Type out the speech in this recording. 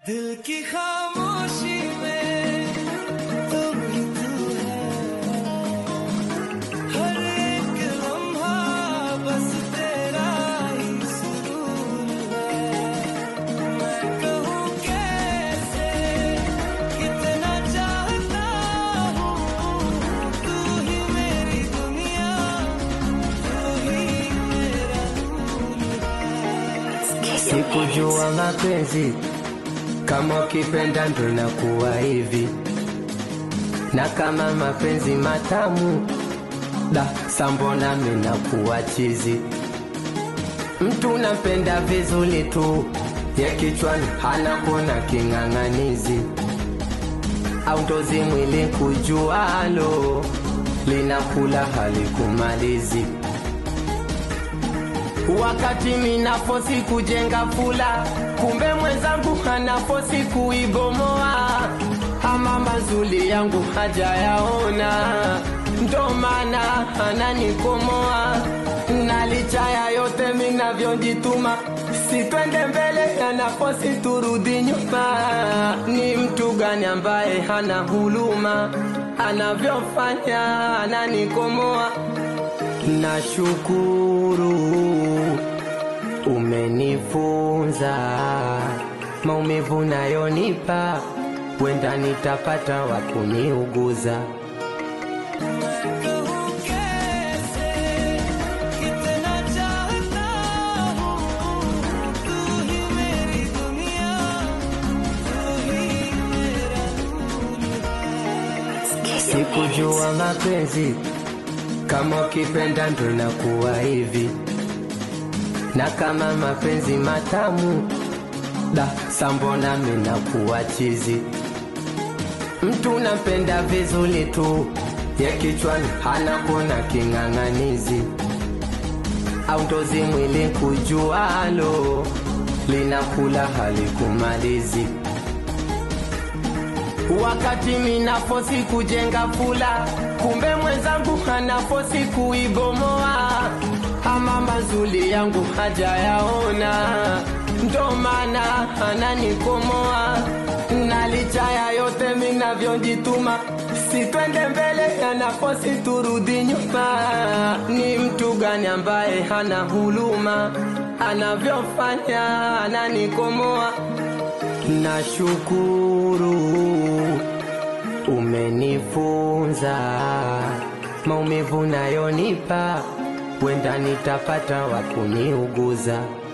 दिल की खामोशी में तुम ही तू है हर एक लम्हा बस तेरा ही सुरूर है मैं कहूँ कैसे कितना चाहता हूँ तू ही मेरी दुनिया तू ही मेरा नूर है Sikujua mapenzi kama ukipenda ndo inakuwa hivi, na kama mapenzi matamu da sambona minakuwa chizi. Mtu nampenda vizuri tu, ye kichwani hana kuona king'ang'anizi, au ndozi mwili kujualo linakula halikumalizi wakati minafosi kujenga fula, kumbe mwenzangu anafosi kuibomoa. Ama mazuli yangu hajayaona, ndo maana ananikomoa. Na licha ya yote minavyojituma, sitwende mbele, anafosi turudi nyuma. Ni mtu gani ambaye hana huluma, anavyofanya ananikomoa Nashukuru umenifunza maumivu nayonipa, wenda nitapata wa kuniuguza. कहूँ कैसे कितना चाहता हूँ तू ही मेरी दुनिया तू ही मेरा नूर है Sikujua mapenzi kama ukipenda ndo inakuwa hivi, na kama mapenzi matamu da sambona minakuwa chizi. Mtu nampenda vizuri tu, ye kichwani hana kuona king'ang'anizi, au ndozi mwili kujualo linakula halikumalizi wakati minafosi kujenga fula, kumbe mwenzangu anafosi kuibomoa. Ama mazuli yangu hajayaona, ndo maana ananikomoa. Na licha ya yote minavyojituma, sitwende mbele, anafosi turudi nyuma. Ni mtu gani ambaye hana huluma, anavyofanya ananikomoa. Nashukuru umenifunza maumivu nayonipa, wenda nitapata wa kuniuguza.